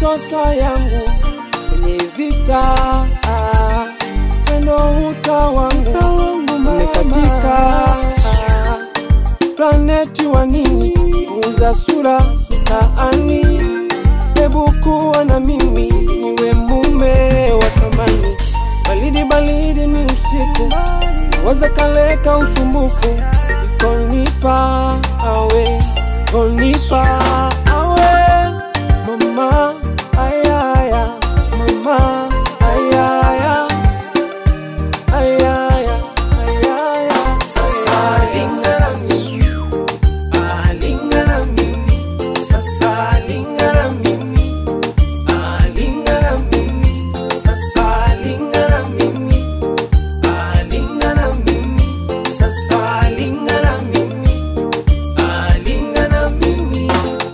makosa yangu kwenye vita, wendo huta wangu umekatika. Planeti wa nini kuuza sura mtaani? Hebu kuwa na mimi niwe mume wa thamani. Baridi baridi ni usiku, waza kaleka usumbufu, ikonipa awe konipa awe mama ayaya mama ayaya ayaya ayaya sasa lingana mimi ah lingana mimi sasa lingana mimi ah lingana mimi sasa lingana mimi ah lingana mimi sasa lingana mimi ah lingana mimi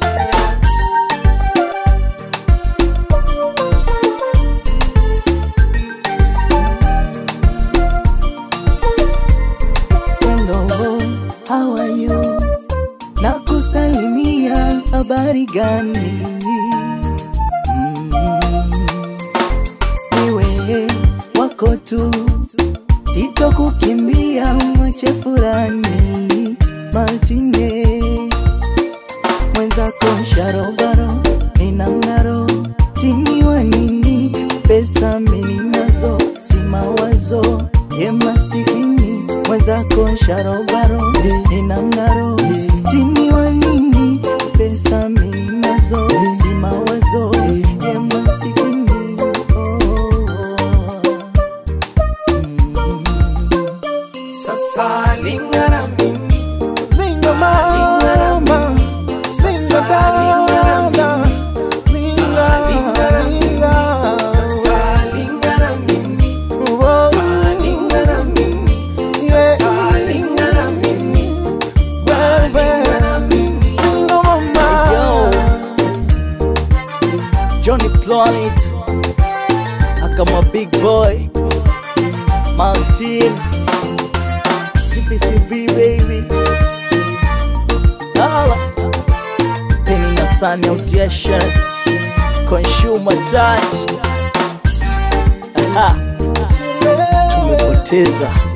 Hello, how are you? Na kusalimia habari gani? Mm, Iwe wako tu, sitokukimbia mwache furani Martine mwenzako sharobaro nina mng'aro tiniwa nini pesa mimi nazo si mawazo ye masikini mwenzako sharobaro nina mng'aro tiniwa nini pesa mimi nazo si mawazo ye masikini oh, oh. Mm. sasa lingana mimi Linga mama, linga dada, linga, linga. sasa lingana mimi Whoa, lingana mimi sasa lingana mimi lingana mimi linga mama. Johnny Planet Akama Big Boy Martin CPCB baby Hala Penny na Sunny Audition Consumer Touch Aha Tumepoteza